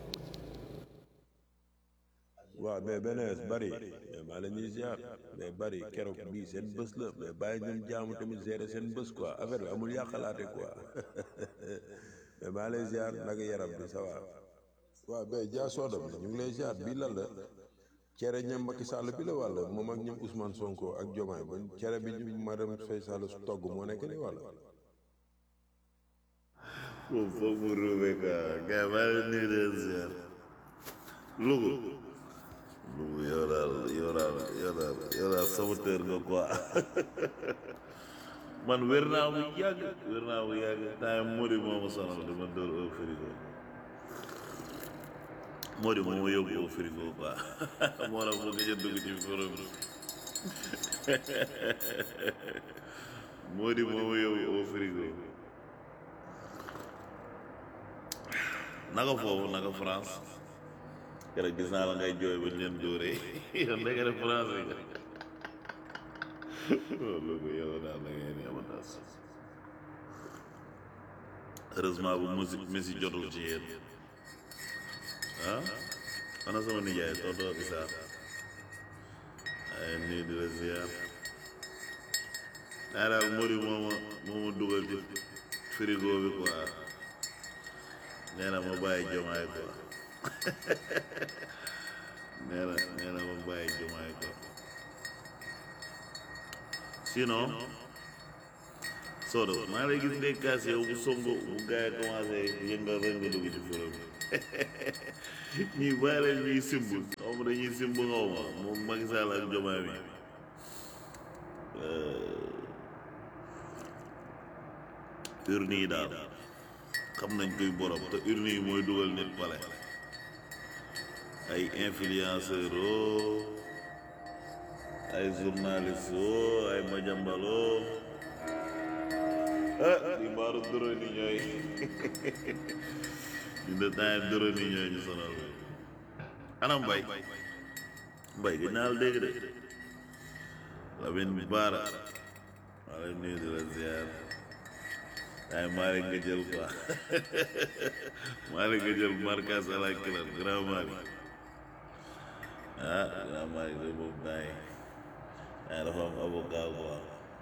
waaw mais benees bari mais maa la ñuy ziar mais bari keroog bii seen bés la mais bàyyi ñun jaamu tamit gérer seen bés quoi affaire bi amul yàqalaate quoi mais maa lay ziar naka yaram bi ça va waaw mais jaa sooda bi ñu ngi lay ziar bii lan la cere ñam Macky Sall bi la wàlla moom ak ñoom Ousmane Sonko ak Diomaye ba cere bi ñu madame Faye Sall su togg moo nekk ni wàlla moom foog mu ruube quoi gars maa ngi nuyu leen ziar Louga Louga yow daal yow yow daal yow daal yow daal saboteur nga quoi man wér naa bu yàgg wér naa bu yàgg temps Mody moo ma sonal dama dóor au frigo Mody moo ma yóbbu au frigo quoi moo la bëgg a dugg ci forum bi Mody moo ma yóbbu au frigo naka foofu naka France keroog gis naa la ngay jooy ba ñu leen dóoree yow ndeke ne France nga loolu ko yow daal da ngay neex a tas heureusement bu musique Messi jotul ci yéen ah ana sama nijaay tonto Issa ay nii di la ziar naa daal Mody moo ma moo ma dugal ci frigo bi quoi nee na ma bàyyi jomaay quoi nee na nee na ma bàyyi jomaay quoi sinon Sodo maa lay gis ngay kaas yow bu songo bu gars yi commencé yëngal rek nga dugg ci forum ñii bàyyi leen ñuy simb xaw ma dañuy simb xaw ma moom Macky Sall ak jomaay bi urne yi daal xam nañ koy borom te urne yi mooy dugal nit pale ay influenceur oo ay journaliste oo ay majambaloo ah di mbaaru doro ni ñooy ñu de temps doro ni ñooy ñu sonal anam mbay mbay gi naal dégg de Lamine Baara maa lay nuyu di la ziar ay Malick nga jël quoi Malick nga jël marquage à la kilar grand Malick ah grand Malick de boobu temps yi ah dafa am avocat quoi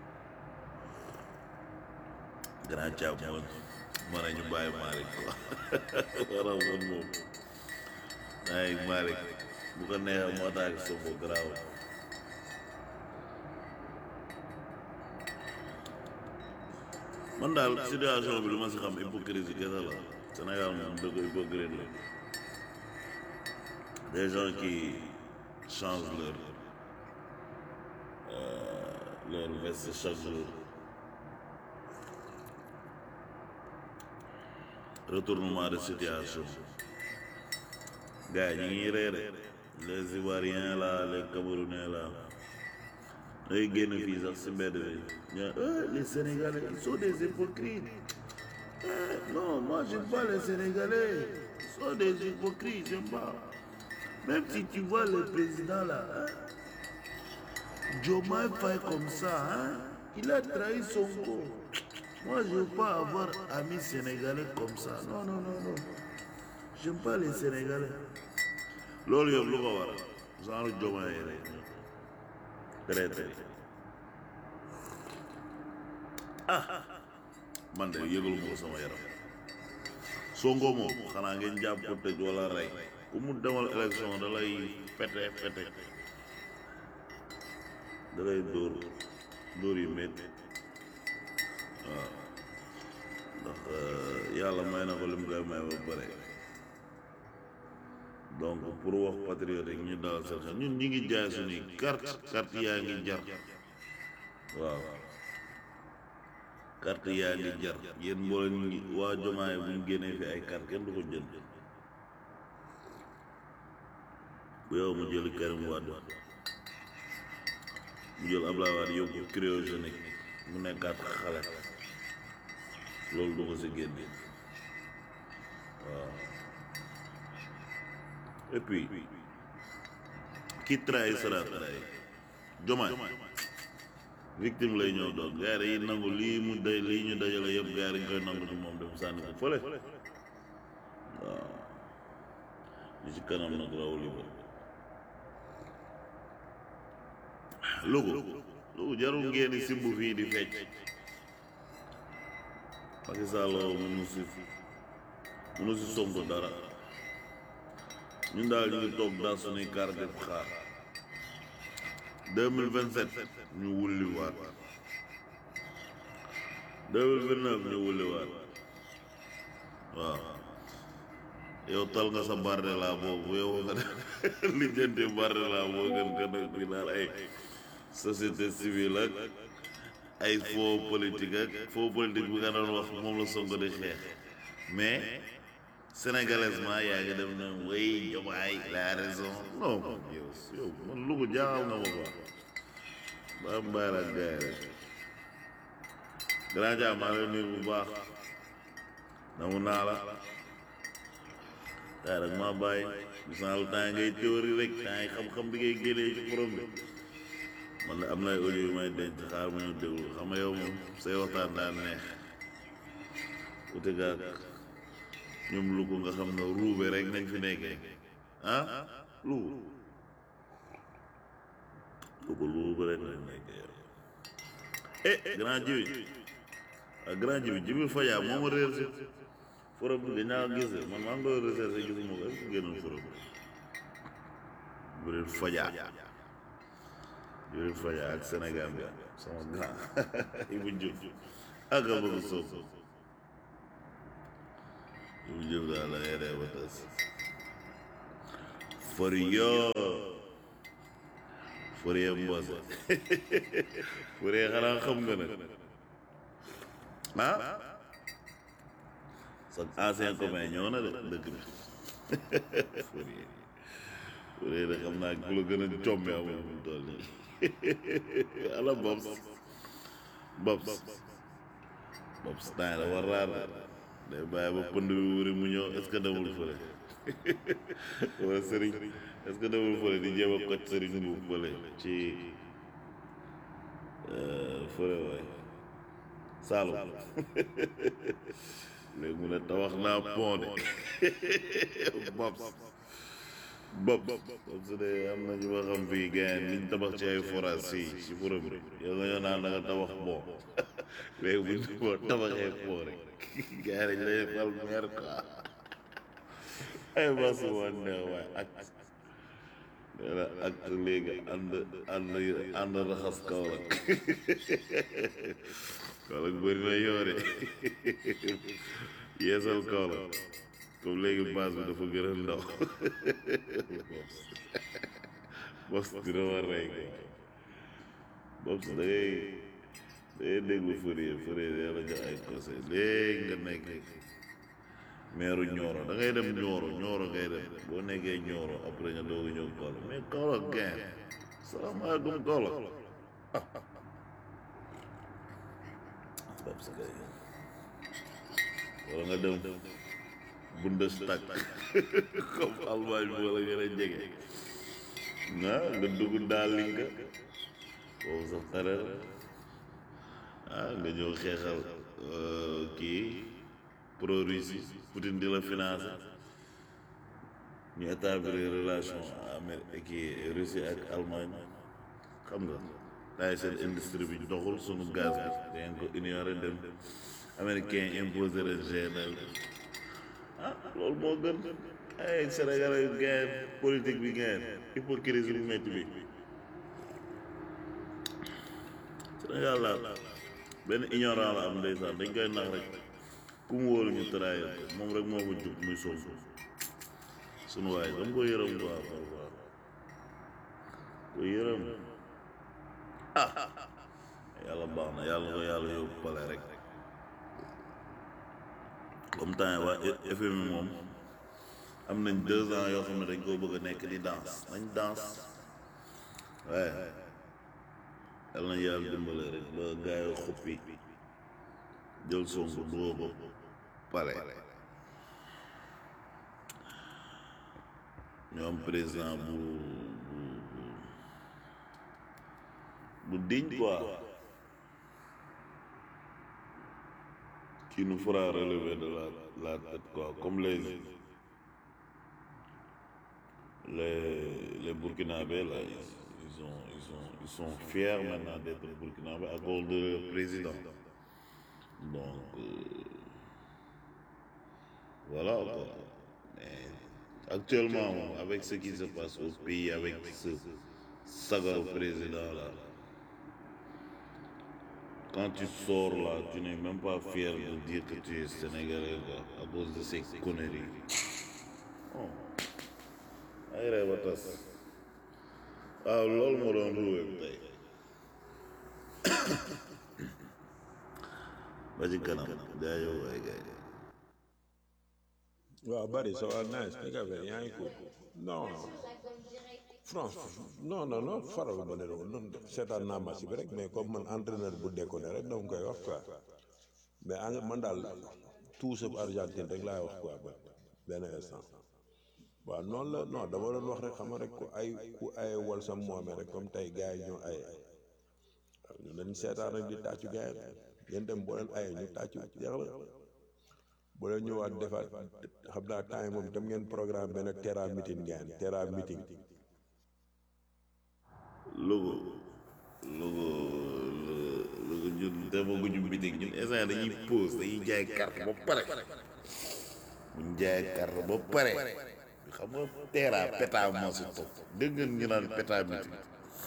grand Thiam moom mën nañu bàyyi Malick quoi waral man moom ay Malick bu ko neexee moo tax Sonko garaaw man daal situation bi lu ma si xam hypocrisie kese la Sénégal moom dëgg hypocrite la des gens qui changent leur euh, leur veste chaque jour retournement de situation gars yi ñu ngi reere les Ivoiriens là les Camerounais là day génn fii sax si mbedd bi ñu les Sénégalais ils sont des hypocrites Eh, non moi j'aime pas les Sénégalais ils sont des hypocrites j'aime pas même si tu vois le président là hein, Diomaye Faye comme ça hein, il a trahi Sonko moi je veux pas avoir amis sénégalais comme ça non non non non j'aime pas les Sénégalais loolu yëpp lu ko waral genre Diomaye rek traité ah man de yëgalu ma ko sama yaram Sonko moom xanaa ngeen jàpp ko tëj wala rey ku mu demal élection da lay pete pete da lay dóor dóor yu métti waaw ndax yàlla may na ko li mu koy may ba pare donc pour wax patriote yi ñu dalal seen xel ñun ñi ngi jaay suñuy carte carte yaa ngi jar waaw carte yaa ngi jar yéen mbooloo ñu ngi waa jomaay bu ñu génnee fi ay carte kenn du ko jënd bu yow mu jël Karim Wade mu jël Abdoulaye Wade yóbbu cryogénique mu nekkaat xale loolu du ko si génne waaw et puis qui trahit sera trahi jomaay victime lay ñëw doon gars yi dañuy nangu lii mu day lii ñu dajale yëpp gars yi dañ koy nangu ci moom dem sànni ko fële waaw li ci kanam nag rawul yi ba lugu lugu jarul ngeen di simb fii di fecc Macky Sall mënu si mënu si Sonko dara ñun daal ñu ngi toog daal suñuy carte def xaar deux mille vingt sept ñu wulli waat deux mille vingt neuf ñu wulli waat waaw yow tal nga sa barde laa boobu yow nga lijjanti barde laa boo gën gën a di naan ay société civile ak ay faux politique ak faux politique bi nga doon wax moom la Sonko di xeex mais sénégalaisement yaa ngi dem na way jomaay la raison non yow yow man lu ko jaaxal nga ma quoi ba am bàyyi la gaay rek grand jaa maa ngi lay nuyu bu baax namu naa la tay rek maa bàyyi gis naa la temps ngay théorie rek temps yi xam-xam bi ngay génnee ci borom bi man de am na ay audio yu may denc xaar ma ñu déglu xam nga yow moom say waxtaan daan neex ute gaag ñoom lu ko nga xam ne ruube rek nañ fi nekkee ah lu lu ko ruube rek nañ nekkee eh grand jibi ah grand jibi jibi fajaa moo ma réer si forom bi dañ naa gis man maa ngi koy recherché gisuma ko est-ce que génnul forom bi jibril fajaa jibril fajaa ak Sénégal bi sama grand Ibou Diouf ak a bëgg soob Ibou Diouf daal la ngay ree ba tas fori yoo fori ya mboose fori ya xanaa xam nga nag ah sa ancien copain ñëw na de dëkk bi fori fori de xam naa ku la gën a combe amul mu toll nii ala Bobs Bobs Bobs temps la war raar day bàyyi ba pënd bi wuri mu ñëw est-ce que demul fële wala sëriñ est-ce que demul fële di jéem a koj sëriñ bu fële ci fële waay Saalum léegi mu ne tawax naa pont de Bobs Bobs Bobs de am na ñu ma xam fii gain liñ tabax ci ay forage si ci borom bi yow nga ñëw naan da nga tabax pont léegi buñ boo tabaxee pont rek gars yi dañ lay fal maire quoi ay bas woon ne waay ak nee na ak léegi ànd ànd ànd raxas Kaolack Kaolack bëri na yoore yeesal Kaolack comme léegi base bi dafa gën a ndaw bos dina war rey ko bos da ngay da ngay déglu Fourier Fourier yàlla jox ay conseil léegi nga nekk meeru Nioro da ngay dem Nioro Nioro ngay dem boo nekkee Nioro après nga doog a ñëw Kaolack mais Kaolack gain salaamaaleykum Kaolack Babs kay wala nga dem Bundestag comme Allemagne bi wala gën a jege ah nga dugg daal li nga foofu sax xare la ah nga ñëw xeexal kii pro Russie Poutine di la financé ñu établir relation Amérique kii Russie ak Allemagne xam nga daay seen industrie bi doxul sunu gaz bi dangeen ko ignoré dem américain imposé leen GNL ah loolu moo gën ay sénégalais yu gain politique bi gain hypocrisie bu métti bi Sénégal daal benn ignorant la am ndeysaan dañ koy nax rek ku mu wóolu ñu trahir ko moom rek moo ko jub muy Sonko sunu waay dama ko yërëm quoi parfois ko yërëm ah yàlla baax na yàlla ko yàlla yóbbu pale rek comme temps waa FMI moom am nañ deux ans yoo xam ne dañ koo bëgg a nekk di danse nañ danse waaye yàlla nañ yàlla dimbale rek ba gaay yi xuppi jël Sonko dugal ko pale ñu am président bu bu bu digne quoi qui nous fera relever de la, la tête, quoi, comme les, les, les Burkinabés, là, ils, ils, ont, ils, ont, ils sont fiers maintenant d'être Burkinabés à cause de leur président. Donc, euh, voilà, quoi. Mais actuellement, avec ce qui se passe au pays, avec ce saga président-là, quand tu sors là, tu n'es même pas fier de dire que tu es sénégalais quoi, à cause de ces conneries. ay ree ba tas waaw loolu moo doon ruwee tey ba ci kanam jaajëf waay gay waaw bari ça va nice nag affaire yaa ngi cool non France non non non faral ma ne la woon noonu seetaan naa match bi rek mais comme man entraîneur bu déconné rek dama koy wax quoi mais en man daal tout sauf Argentine rek laay wax quoi ba benn instant waaw noonu la non dama doon wax rek xam nga rek ku ay ku ay wal sa moome rek comme tey gars yi ñoo ay waaw ñu leen seetaan rek di tàccu gars yi ngeen dem boo leen ayee ñu tàccu jeex na boo leen ñëwaat defaat xam naa temps yi moom tam ngeen programme benn terra meeting ngeen terra meeting logo logo logo ñun demaguñu meeting ñun instant dañuy pause dañuy jaay carte ba pare buñ jaay carte ba pare xam nga teera peta moo si topp dégg ngeen ñu naan peta meeting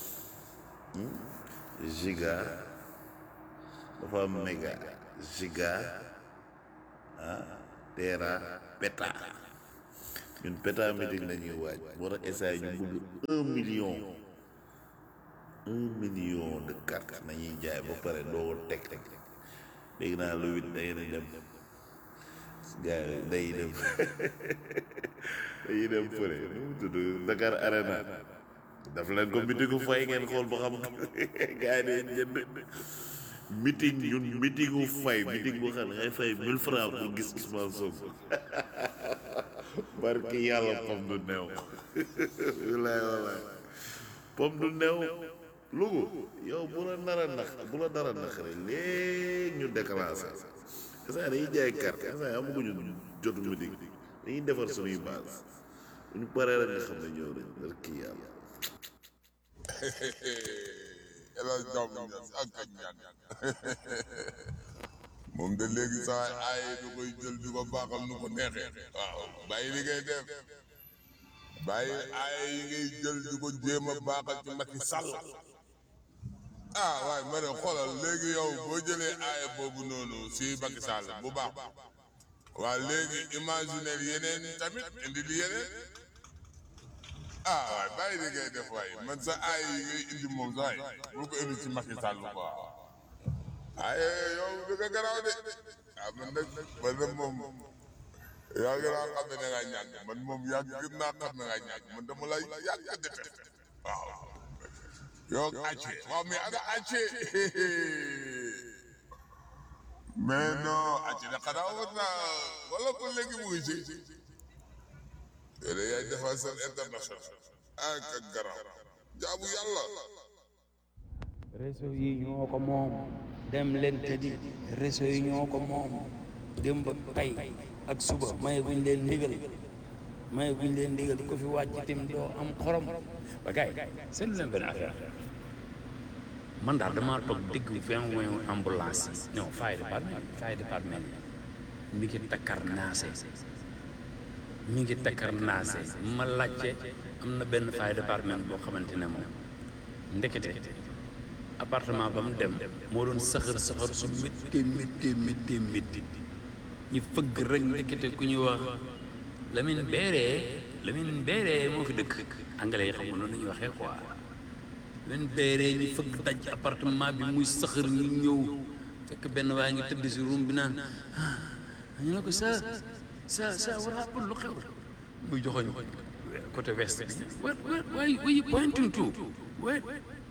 giga dafa am méga giga ah teera peta ñun peta meeting lañuy waaj moo tax instant ñu bëgg un million un million de cartes nañuy jaay ba pare doo teg teg léegi naa lu wit day na dem gars yi day dem dañuy dem fële nu mu tudd Dakar Arena daf leen ko meetingu fay ngeen xool ba xam gars yi day jënd meeting ñun meetingu fay meeting boo xam ne ngay fay mille francs pour gis Ousmane Sonko barki yàlla pom du neew walaay walaay pom du neew lugu yow bu la nar a nax bu la dara nax rek léegi ñu déclenché instant dañuy jaay carte instant amaguñu jotu meeting dañuy defar suñuy base bu ñu paree rek nga xam ne ñëw nañ dar kii yàlla elal jàmm ak ak ñaan moom de léegi saa ay du koy jël di ko baaxal nu ko neexee waaw bàyyi li ngay def bàyyi ay yi ngay jël di ko jéem a baaxal ci Macky Sall ah waaye ma ne xoolal léegi yow boo jëlee aaya boobu noonu si Macky Sall bu baax waa léegi imaginer yeneen tamit indi li yeneen ah waaye bàyyi li ngay def waaye man sa aaya yi ngay indi moom sax bul ko indi ci Macky Sall quoi aye yow da nga garaaw de ah man nag man nag moom yaa ngi laa xam ne da ngaa ñàkk man moom yaa gën naa xam ne da ngaa ñàkk man dama lay yàgg a defee waaw yow acce waaw mais ana acce mais non acce da xanaa war naa wala ko léegi mu ngi ci yéen yaay défenseur international ah ka garaaw jaabu yàlla réseau yi ñoo ko moom dem leen tëddi réseau yi ñoo ko moom démb tey ak suba maye guñ leen ndigal maye guñ leen ndigal ko fi wàcc tim doo am xorom ba gars yi seen leen benn affaire man daal damaa toog dégg vingt weñ ambulance yi non fire département fire département yi mi ngi takkar naase mi ngi takkar naase ma laajte am na benn fire département boo xamante ne moom ndekete appartement ba mu dem moo doon saxar saxar su métti métti métti métti ñu fëgg rek ndekete ku ñuy wax Lamine Beeree Lamine Beeree moo fi dëkk anglais yi xam nga noonu la ñuy waxee quoi Lamine Beeree ñu fëgg daj appartement bi muy saxar ñu ñëw fekk benn waaye ngi tëdd si room bi naan ah ñu ne ko sa sa sa wala lu xew muy joxoñ côté west bi what what why why you pointing to what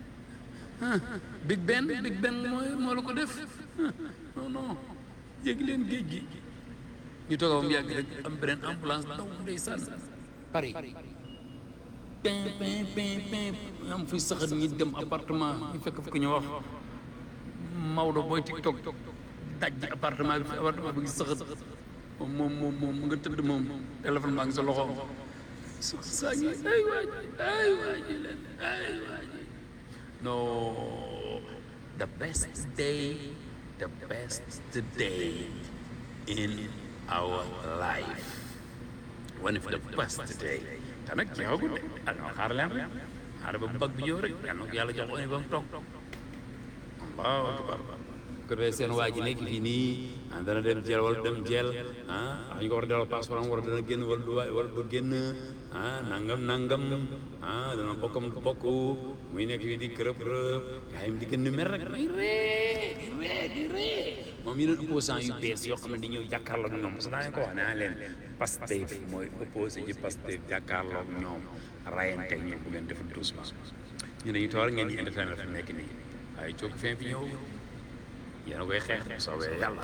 Big Ben Big Ben mooy moo la ko def non non yéeg leen géej gi ñu toog ba mu yàgg rek am beneen ambulance daw ndeysaan Paris pin pin pin pin am fi saxat ñi dem appartement ñu fekk fi ko ñu wax Maodo booy TikTok daj appartement bi fi appartement bi ngi saxat moom moom moom moom mu nga tëdd moom téléphone baa ngi sa loxo su saa ngi ay waaj ay waaj leen ay waaj No, the best day, the best day in our life. One of the best day. te nag jeexagul de ah non xaar leen rek xaar ba bag bi ñëw rek yal na ko yàlla jox ko ba mu toog allahu akbar ko defee seen waa ji nekk fii nii ah dana dem jeel wala dem jeel ah wax ñu ko war a delloo passeport am war dana génn wala du wa- wala du génn ah nangam nangam ah dana bokkam du bokk muy nekk fii di kërëb kërëb gaa yi di gën di mer rek may ree di ree di ree moom yeneen opposant yu bees yoo xam ne di ñëw jàkkaarloog ñoom parce que daa leen ko wax naa leen Pastef mooy opposé ci Pastef jàkkaarloog ñoom rayante ak ñoom bu ngeen deful doucement ñu ne ñu toog ngeen di entertainer fi mu nekk nii waaye cooki fin fi ñëw yéen a koy xeex bu soobee yàlla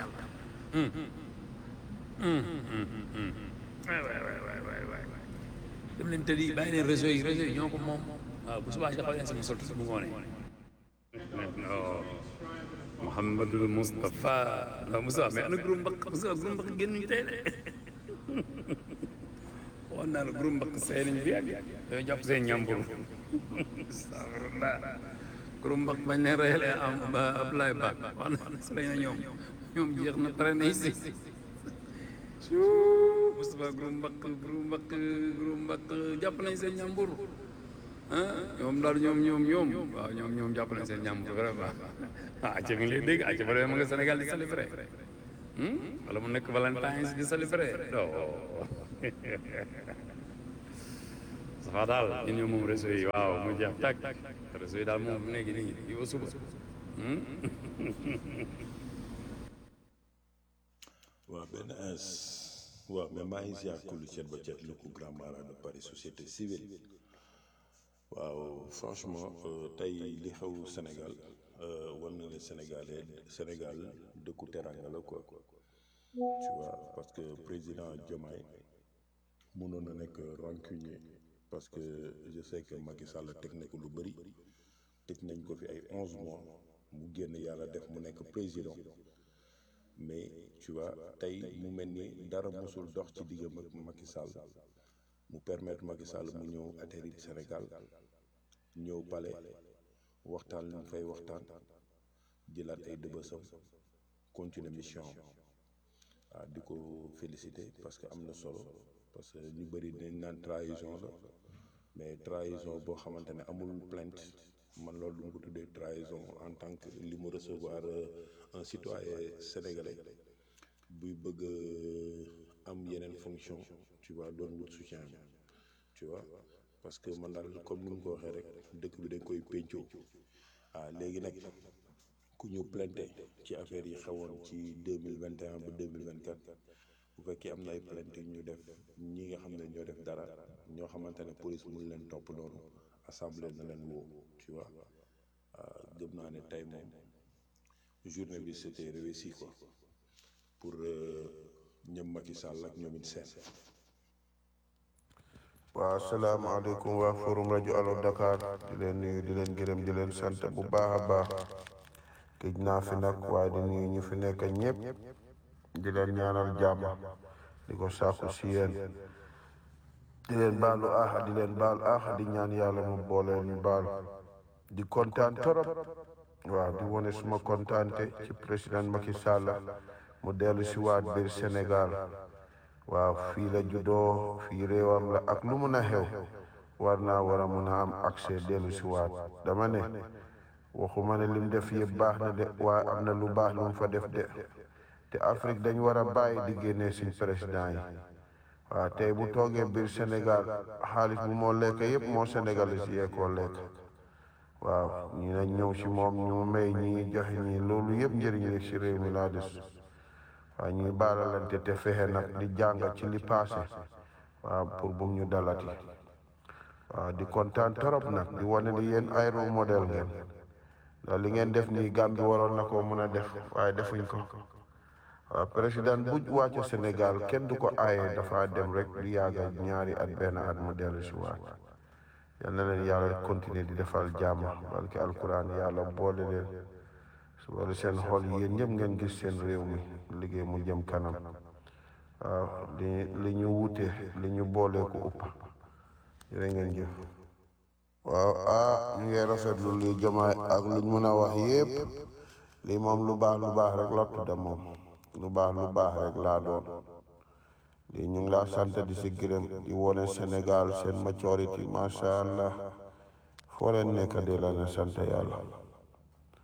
waay waay waay waay waay waay dem leen tëddi bàyyi leen réseau yi réseau yi ñoo ko moom waaw bu subaa dafa leen sama sol bu ngoonee non Mouhamadul Moustapha non Moussa mais ana groupe mbaq Moussa groupe mbaq génn ñu tey de waxoon naa la groupe mbaq sey nañ bi yàgg dañoo jàpp seen ñambur astafirullah groupe mbaq bañ leen reyalee am Abdoulaye Ba wax na si lañ na ñoom ñoom jeex na pare na si Moustapha groupe mbaq groupe mbaq groupe mbaq jàpp nañ seen ñambur ah ñoom daal ñoom ñoom ñoom waaw ñoom ñoom jàpp nañ seen ñambur vraiment ah acca mi ngi lay dégg acca ba ma nga Sénégal di célébrer wala mu nekk Valentine di célébrer non safa daal ñun ñoom moom réseau yi waaw mu jeex tàkk réseau yi daal moom mu nekk nii yi ba suba waaw benn ins waaw mais maa ngi ziar kullu cet ba cet lu ko grand mara de Paris société civile waaw franchement euh, tey li xew Sénégal euh, war na ne Sénégalais Sénégal dëkku teranga la quoi tu vois parce que président Diomaye mënoon na nekk rancunier parce que je sais que Macky Sall teg na ko lu bëri tëj nañ ko fi ay onze mois mu génn yàlla def mu nekk président mais tu vois tey mu mel ni dara mosul dox ci diggam ak Macky Sall mu permettre Macky Sall mu ñëw atterrir Sénégal ñëw palais waxtaan lu mu fay waxtaan jëlaat ay dëbësam continuer mission am waaw di ko féliciter parce que am na solo parce que ñu bëri dañ naan trahison la mais trahison boo xamante ne amul plainte man loolu du ma ko tuddee trahison en tant que li mu recevoir un citoyen sénégalais buy bëgg am yeneen fonction tu vois doon wut soutien bi tu vois parce que man daal comme ni mu ko waxee rek dëkk bi dañ koy péncoo ah léegi nag ku ñu plainte ci affaire yi xewoon ci deux mille vingt et un ba deux mille vingt quatre bu fekkee am na ay plainte ñu def ñi nga xam ne ñoo def dara ñoo xamante ne police mënu leen topp noonu assemblée na leen woo tu vois gëm naa ne tey moom journée bi c'était réussi quoi pour ñoom Macky Sall ak ñoom it seen waaw asalaamaaleykum waa forum rajo Allo Dakar di leen nuyu di leen gërëm di leen sant bu baax a baax gëj naa fi nag waaye di nuyu ñu fi nekk ñëpp di leen ñaanal jàmm di ko sàkku si yéen di leen baalu aaxa di leen baal aaxa di ñaan yàlla mu boole ñu baal di kontaan torop waaw di wone suma kontaante ci président Macky Sall mu dellu si waat biir Sénégal waaw fii la juddoo fii réewam la ak lu mun a xew war naa war a mun a am accès dellu si waat dama ne waxuma ne lim def yëpp baax na de waaye am na lu baax lu mu fa def de te Afrique dañ war a bàyyi di génnee suñ président yi waaw tey bu toogee biir Sénégal xaalis bu moo lekk yëpp moo sénégalais si yee koo lekk waaw ñi nañ ñëw si moom ñu may ñi joxe ñi loolu yëpp njëriñ la si réew mi laa des waaw ñuy baalalante te fexe nag di jàngat ci li passé waaw pour bum ñu dalati waaw di kontaan torop nag di wane ni yéen ay role modèle ngeen ndax li ngeen def nii Gambie waroon na ko mën a def waaye defuñ ko waaw président bu wàcce Sénégal kenn du ko aaye dafa dem rek di yàgga ñaari at benn at mu dellu si waat yal na leen yàlla continuer di defal jàmm barke alquran yàlla boole leen su wala seen xol yéen ñëpp ngeen gis seen réew mi liggéey mu jëm kanam waaw li li ñu wute li ñu boole ko upp jërë ngeen jëf waaw ah ñu ngi rafetlu li jamaay ak luñ mën a wax yépp lii moom lu baax lu baax rek la tudda moom lu baax lu baax rek laa doon lii ñu ngi laa sant di si gërëm di wone Sénégal seen maturité macha allah foo leen nekk di la ne sant yàlla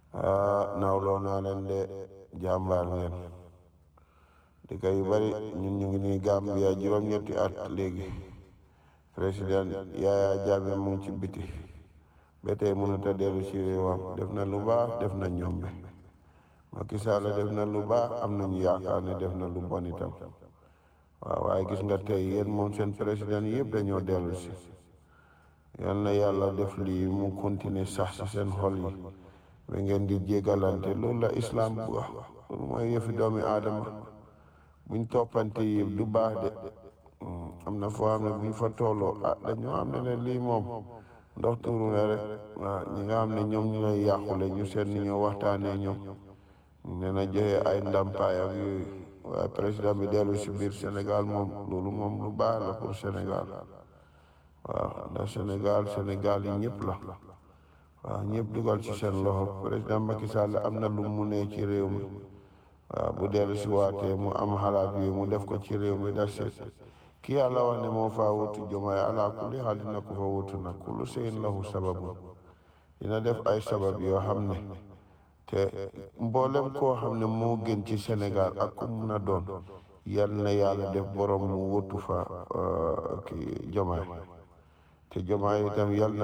ah nawloo naa leen de jàmbaar ngeen dëkk yu bari ñun ñu ngi nii Gambia juróom-ñetti at léegi président Yaya Jammeh mu ngi ci biti ba tey mënut a dellu ci réewam def na lu baax def na ñombe Macky Sall def na lu baax am nañu yaakaar ne def na lu bon itam waaw waaye gis nga tey yéen moom seen président yëpp dañoo dellu si yal na yàlla def lii mu continuer sax ci seen xol yi ba ngeen di jégalante loolu la islam bu wax loolu mooy yëfi doomi aadama buñ toppante yi du baax de am na foo xam ne buñ fa tolloo ah dañoo xam ne ne lii moom ndox tuuru na rek waaw ñi nga xam ne ñoom ñu lay yàqule ñu seet ni ñoo waxtaanee ñoom ñu ne na joxe ay ndàmpaay ak yooyu waaye président bi dellu si biir Sénégal moom loolu moom lu baax la pour Sénégal waaw ndax Sénégal Sénégal yi ñëpp la waaw ñëpp dugal ci seen loxo président Macky Sall am na lu mu ne ci réew mi waaw bu dellu si waatee mu am xalaat yooyu mu def ko ci réew mi da seet ki yàlla wax ne moo faa wutu jomaay ala kulli xaal dina ko fa wutu nag kullu seyin lahu sababu dina def ay sabab yoo xam ne te mboolem koo xam ne moo gën ci Sénégal ak ku mun a doon yal na yàlla def borom mu wutu fa ki jomaay te jomaay itam yal na